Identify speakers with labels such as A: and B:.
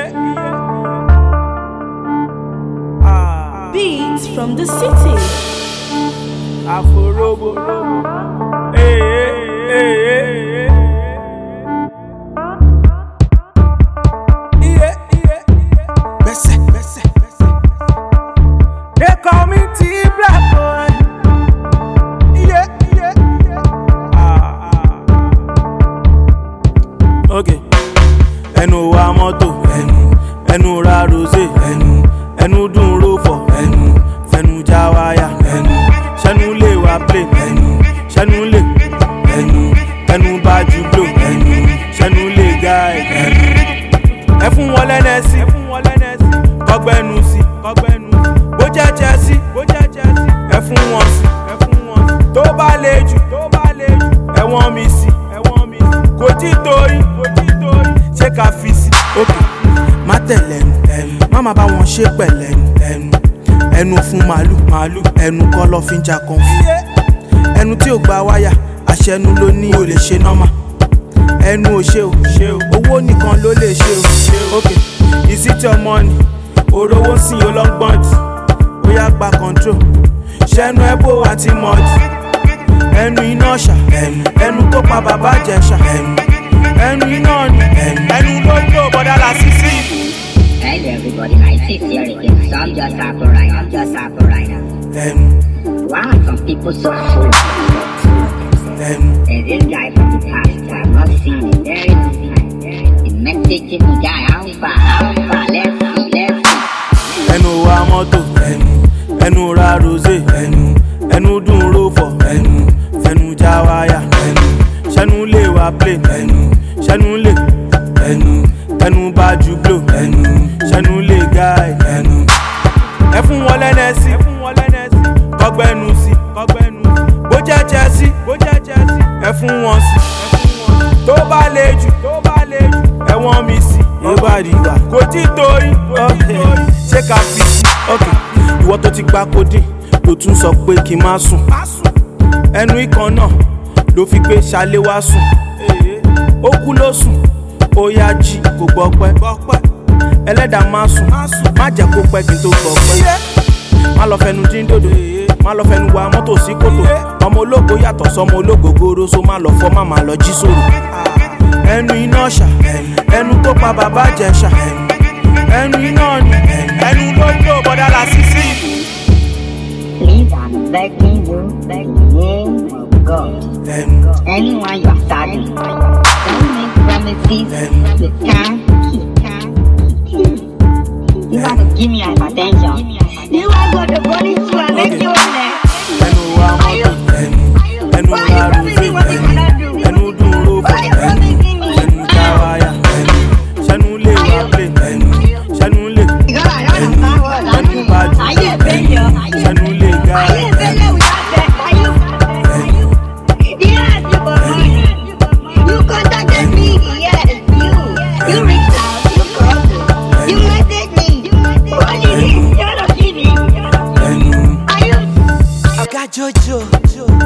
A: Beats from the city.
B: Aforobo. Hey, hey, hey, hey. Yeah, yeah, yeah. Bese, bese, bese. They call me T Black Boy. Yeah, yeah, yeah. Ah, ah. Okay. Ẹnu wa mọ́tò. Ẹnu. Ẹnu ra rosé. Ẹnu. Ẹnu dùn ro fọ̀. Ẹnu. Fẹnu já wáyà. Ẹnu. Ṣẹ́nu lè wá play. Ẹnu. Ṣẹ́nu lè. Ẹnu. Ẹnu bá ju blow. Ẹnu. Ṣẹ́nu lè guide. Ẹnu. Ẹ fún wọn lẹ́nẹ̀sí. Ẹ fún wọn lẹ́nẹ̀sí. Kọ́gbẹ́nu sí. Kọ́gbẹ́nu sí. Bó jẹ́ Chelsea. Bó jẹ́ Chelsea. Ẹ fún wọn sí. Ẹ fún wọn sí. Tó bá le jù. Tó bá le jù. Ẹ wọ́n mi sí. Ẹ wọ́n mi sí. Kò tí torí. Kò tí torí. Ṣé ká fi sí? Okay má tẹ̀lé ẹnu ẹnu má má bá wọn ṣe pẹ̀lẹ́ ẹnu ẹnu ẹnu fún màálù màálù ẹnu kọ́ lọ́ fi ń jà kan fún ẹnu tí ò gba wáyà àṣẹnu ló ní o lè ṣe nọ́mà ẹnu ò ṣe o ṣe o owó nìkan ló lè ṣe o ok ìsítì ọmọ ni òrówó sìn ó lọ́gbọ́n jù ó yá gba control ṣẹnu ẹbó àti mọ́ọ̀dì ẹnu iná ṣà ẹnu ẹnu tó pa bàbá jẹ̀ṣà ẹnu ẹnu iná ni ẹnu ló jó bọ́dá la sí sí ìlú.
C: Hello everybody, my six here again. So I'm just happy right now. I'm just happy right now.
B: ẹnu
C: Wow, some people so full of
B: ẹnu
C: There's this guy from the past, I've not seen him. There is he messaging me, guy, how far, how far, let's see, let's see.
B: ẹnu wa mọ́tò ẹnu ẹnu ra rosé ẹnu ẹnu dùn ro fọ̀ ẹnu fẹnu já wáyà ẹnu ṣẹnu lè wá play ẹnu ṣẹnu lè ẹnu ẹnu bá ju blow ẹnu ṣẹnu lè guide ẹnu ẹ fún wọn lẹ́nẹ̀sí ẹ fún wọn lẹ́nẹ̀sí kọ́gbẹ́nu sí kọ́gbẹ́nu sí bó jẹ́ Chelsea bó jẹ́ Chelsea ẹ fún wọn sí ẹ fún wọn sí tó bá le jù tó bá le jù ẹ wọ́n mi sí ìbàdí ìgbà kò tí torí okay. ṣé ká fi sí okay. ìwọ tó ti gba codeine ló tún sọ pé kí n má sùn ẹnu ikàn náà ló fi gbé ṣalé wá sùn ó kú ló sùn ó yá jí kò gbọ́ pẹ́ ẹlẹ́dàá má sùn má jẹ́ kó pẹ́ kí n tó gbọ́ pẹ́ má lọ fẹnu dín dòdò má lọ fẹnu wa mọ́tò sí kòtò ọmọ ológo yàtọ̀ sọmọ ológo goro so má lọ fọ́ má má lọ jí sòrò ẹnu iná ṣà ẹnu tó pa bàbá jẹ̀ṣà ẹnu iná ni ẹnu ló jó bọ́dá la sí sí ìlú.
C: Please, I'm begging you, begging name of God.
B: ẹnu
C: Anyone you are starting, don't make promises you can't keep. You want to give me hypertension. You want to go to body to and make you on there.
B: ẹnu wa mọ́tò ẹnu ẹnu
C: Why you
B: ra
C: promising what you
B: rosé
C: cannot do?
B: ẹnu dùn ro fọ̀
C: Why you
B: ẹnu
C: promising me?
B: ẹnu já wáyà ẹnu ṣẹnu lè wá play ẹnu ṣẹnu lè
C: Because I don't understand what I'm
B: ẹnu bá ju
C: Are you a failure?
B: ṣẹnu lè ga
C: Are you a failure without that? Are you?
B: ẹnu
C: Did I ask you for money? You contacted me, yes, you. You reached out, you called, you messaged me. What is it? You're not kidding.
B: ẹnu.
C: Are you?
B: ọ̀gá jojo